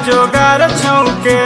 जोगार छौके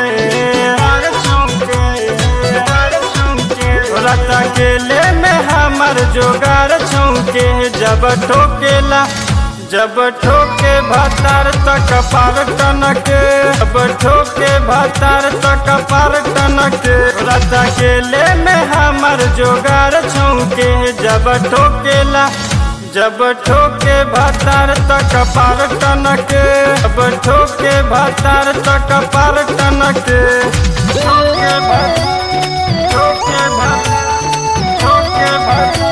रत अकेले में हमर जोगार छौके जब ठोकेला जब ठोके भातार तक पार टनके जब ठोके भातार तक पार टनके रत अकेले में हमर जोगार छौके जब ठोकेला जब ठोके भातार तक पार टनके जब ठोके भातार तक पार टनके ठोके भात ठोके भात ठोके भात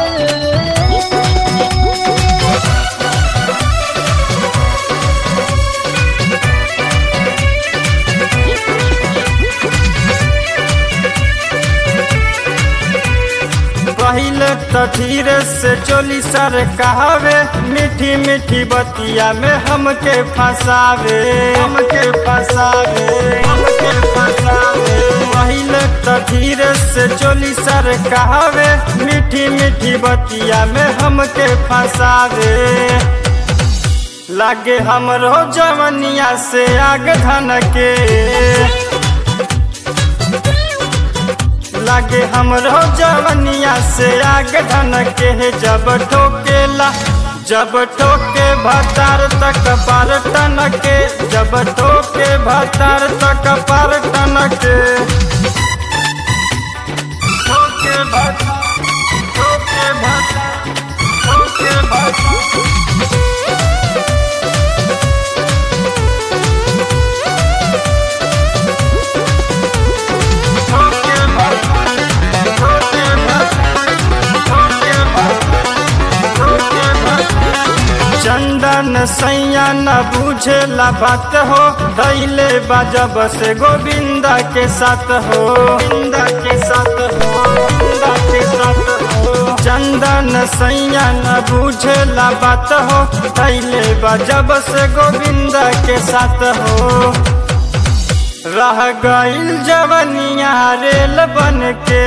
पहले तो धीरे से चोली सर कहावे मीठी मीठी बतिया में हमके फंसावे हमके फंसावे हमके फंसावे पहले तो धीरे से चोली सर कहावे मीठी मीठी बतिया में हमके फंसावे लागे हमरो जवनिया से आग धन के लागे हमरो जवनिया से आग धन के जब ठोकेला जब ठोके भतार तक पार टनके जब ठोके भतार तक पार टनके ठोके भतार ठोके भतार ठोके भतार ठोके भतार ठोके भतार ठोके भतार ठोके भतार चंदन सैया न बुझेला बात हो दैले बाजब से गोविंदा के साथ हो गोविंदा के साथ हो गोविंदा के साथ हो चंदन सैया न बुझेला बात हो दैले बाजब से गोविंदा के साथ हो रह गईल जवनिया रेल बन के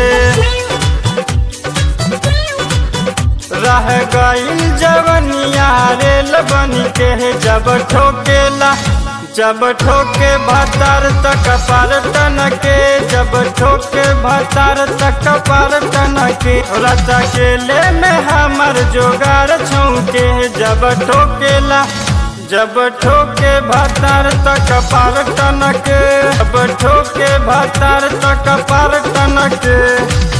रह गईल जवनिया रेल बन के जब ठोकेला जब ठोके भतार तक पार टनके जब ठोके भतार तक पार टनके रत अकेले में हमर जोगार छौके जब ठोकेला जब ठोके भतार तक पार टनके जब ठोके भतार तक पार टनके